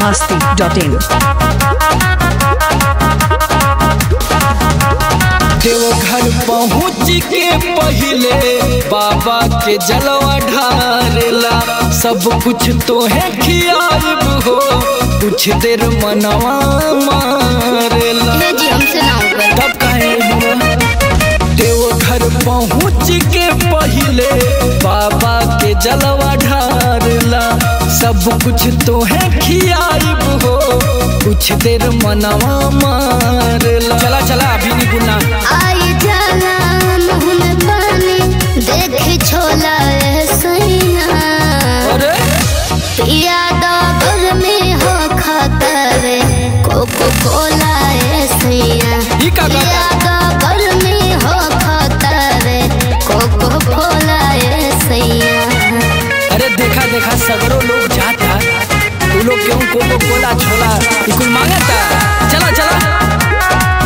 masti.in. Deoghar पहुँच के पहिले बाबा के जलवा ढारेला सब कुछ तो है खियाब हो कुछ देर मनवा मारेला ये जी हमसे ना ऊपर तब कहे हुआ देवघर पहुँच के पहिले बाबा के जलवा ढारला सब कुछ तो है खियाब हो कुछ देर मनवा मारला चला चला अभी नहीं गुना आई जाला मुँह में पानी देख छोला ए सैया अरे पिया डॉगर में हो खतरे कोको कोला ए सैया ई का गाता? पिया डॉगर में हो खतरे कोको कोला ए सैया अरे देखा देखा सगरो लोग जाता तू लोग क्यों कोको कोला छोला ये कुल मांगता चला चला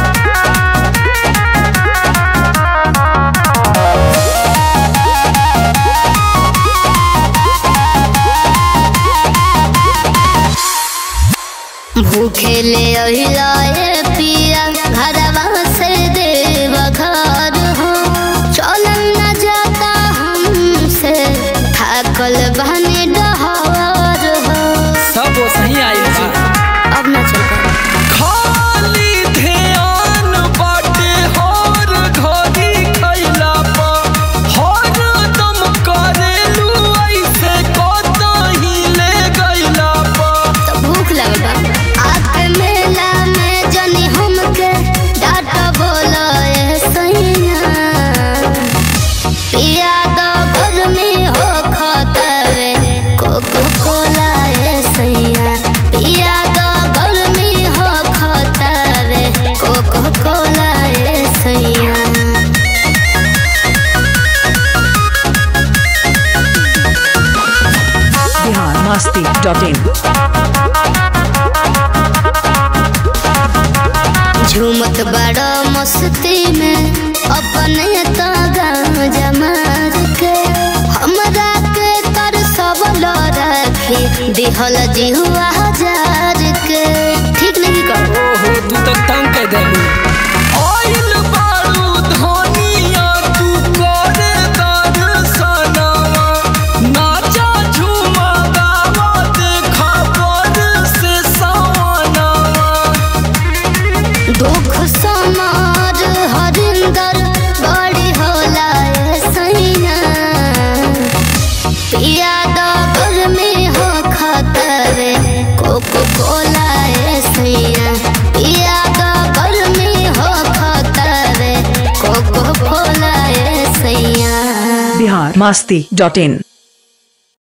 भूखे ले अहिलाए पिया घरवा से देव घर हो चलन न जाता हमसे थाकल बहने डहर हो सब वो सही आई बा अब न चल खाली ध्यान बाटे हर घड़ी खैला पा हर दम करेलू ऐसे कतही ले गइला पा तो भूख लगल बा आके मेला में जनी हमके डाट बोलो ए सैया पिया दो घर में हो खतरे कोको कोला ए सैया पिया दो घर में हो खतरे कोको कोला ए सैया Bihar masti.in. झूमत बड़ा मस्ती में अपने तो गाँजा मार के हमरा के कर सब लो रखी दिहल जिहुआ हजार के ठीक नहीं कर ओहो तू तो तंग कर देलू आइल बारू धनिया तू करे दर्शनवा नाचा झूमा गावा देखा पर से सवनवा दुख समार हरिंदर बड़ी होला ए सैया पिया डबर में हो खतरे कोको कोला ए सैया पिया डबर में हो खतरे कोको कोला ए सैया Bihar masti.in.